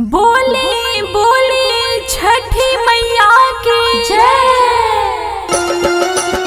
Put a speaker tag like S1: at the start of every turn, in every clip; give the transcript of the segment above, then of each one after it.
S1: बोले बोले छठी मैया की जय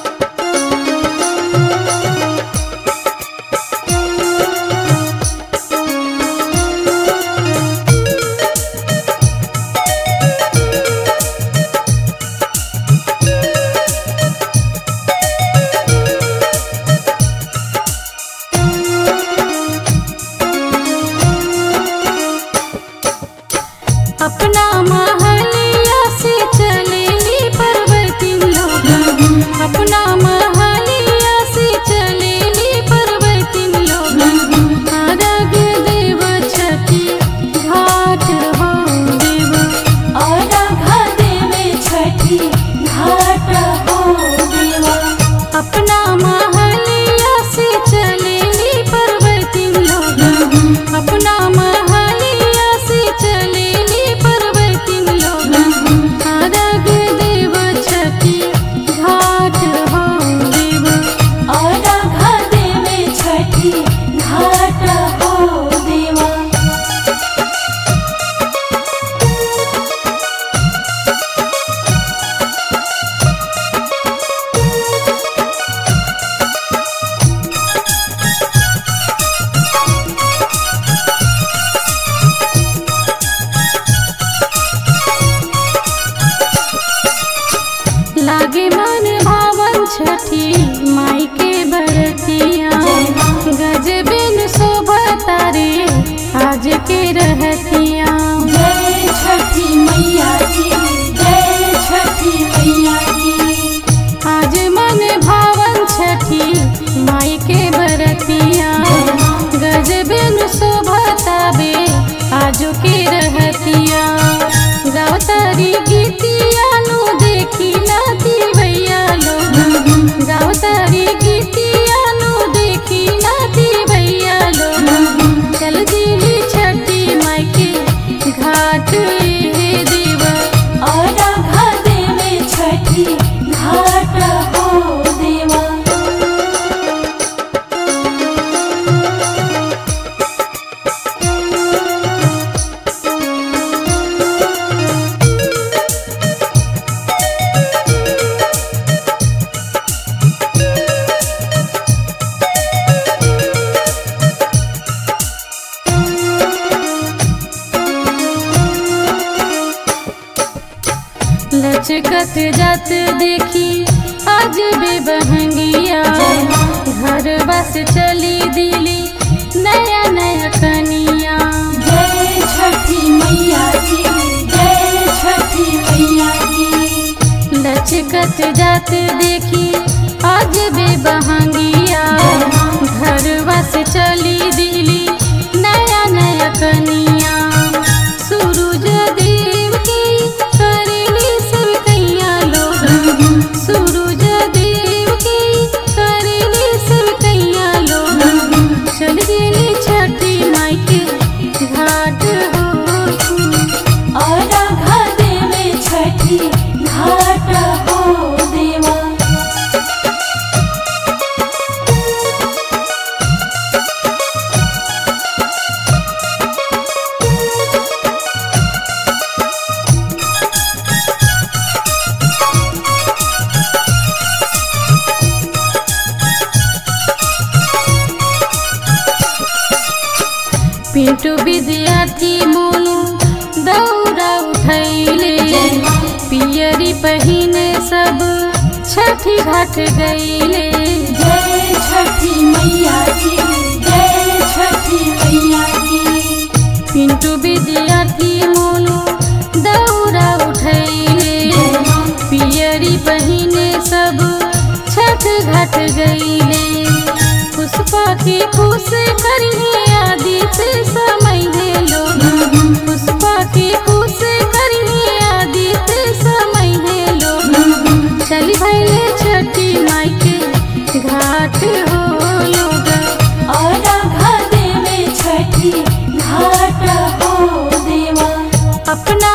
S1: अपना महलिया से चलेली पर्वती लोग अपना महलिया से चलेली पर्वती लोग अरग देव छठी घाट हो देव
S2: अर्घ देवे छठी घाट हो देवा
S1: अपना महलिया से चलेली पर्वती लोग अपना महलिया से चलेली पर्वती लोग अरग देव छठी घाट हो देव
S2: अर्घ देवे छठी घाट हो देवा
S1: लागे मन भावन छठी माई के बरतिया गजबिन शोभता रे आज के रहतिया
S2: जय छठी मैया की जय छठी मैया की
S1: आज मन भावन छठी माई के बरतिया गजबिन शोभता बे आज के रहतिया गावतारी गीतिया नु देखी नाती भैया लोग गावतारी गीतिया नु देखी नाती भैया लोग चल दिली छठी माई के घाट हे देवा
S2: अर्घ देवे छठी घाट हो देवा
S1: लचकत जात देखी आज बे बहंगिया घर बस चली दिली नया नया कनिया
S2: जय छठी मैया की जय छठी मैया की
S1: लचकत जात देखी आज बे बहंगिया घर बस चली दिली नया नया कनिया सूरज देव की करेली सब कैया लोग सूरज देव की करेली सब कैया लोग चल गेली छठी माई के घाट हो
S2: अर्घ देवे छठी घाट हो देवा
S1: पिंटू विद्यार्थी मोनू दौड़ा उठैले पियरी पहिने सब छठी घाट गईले
S2: जय छठी मैया की जय छठी मैया की
S1: पिंटू विद्यार्थी मोनू दौड़ा उठैले पियरी पहिने सब छठ घाट गईले पुष्पा की खुश करिए आदित्य समय है लोग पुष्पा की खुश करिए आदित्य समय है लोग चली भैले छठी माई के घाट हो लोग
S2: अर्घ देवे छठी घाट हो देवा
S1: अपना